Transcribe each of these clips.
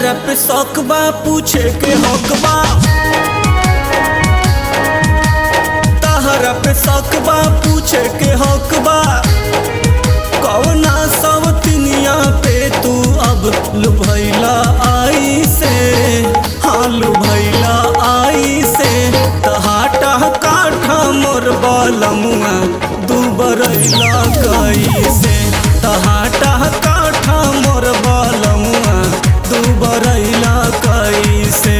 तहरा पे सकबा पूछे के हकबा तहरा पे सकबा पूछे के हकबा कौना सब तिनिया पे तू अब लुभैला आई से हाँ लुभैला आई से तहाटा काठा मोर बलमुआ दू बरैला कैसे तहाटा काठा मोर बलमुआ दू बरैला कैसे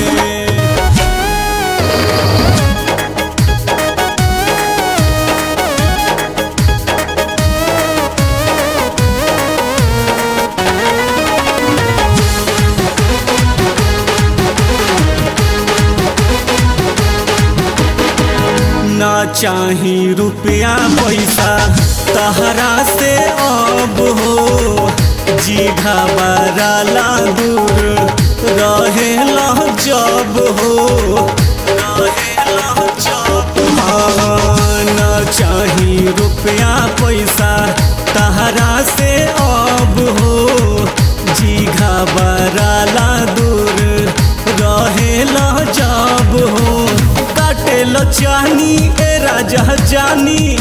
ना चाही रुपया पैसा तहरा से अब हो जी घबराला दूर रहेला जब हो रहेला जब हाँ, ना चाही रुपया पैसा तहरा से अब हो जी घबराला दूर रहेला जब हो काटेल चानी ए राजा जानी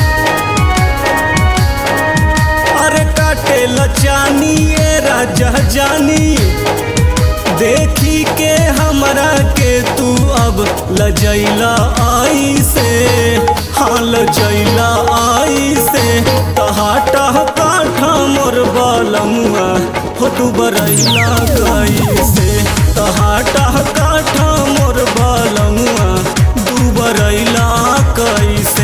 अरे काटेल चानी ए राजा जानी देखी के हमरा के तू अब लजैला आई से हाँ लजैला आई से तहाटा काठा मोर बलमुआ हो तू बरैला गई से तहाटा काठा मोर बलमुआ दू बरैला कैसे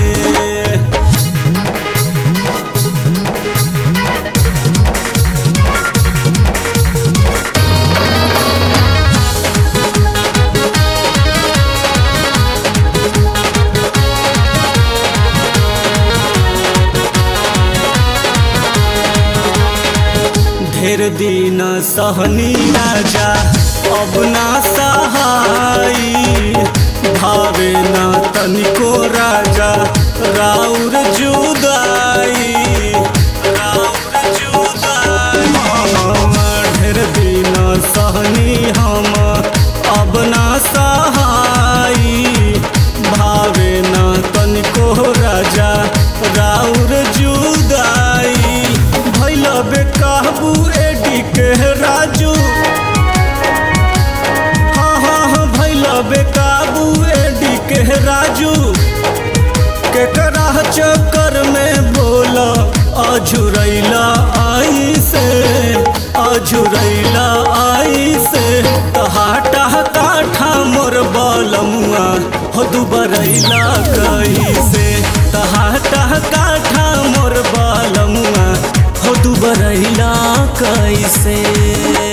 ढेर दिन सहनी राजा अब ना सहाई भावे ना तनिको राजा राउर जुदाई राउर जुदाई ढेर दिन सहनी हम अब ना सहाई भावे ना तनिको राजा राउर जुदाई भैल बेकाबू एडी के राजू हाँ हाँ हाँ भैल बेकाबू एडी के राजू केकरा चक्कर में बोला अझुरैला आई से अझुरैला आई से तहाटा काठा मोर बलमुआ हो दुबरैला कैसे तहाटा काठा मोर बलमुआ हो दुबरैला कैसे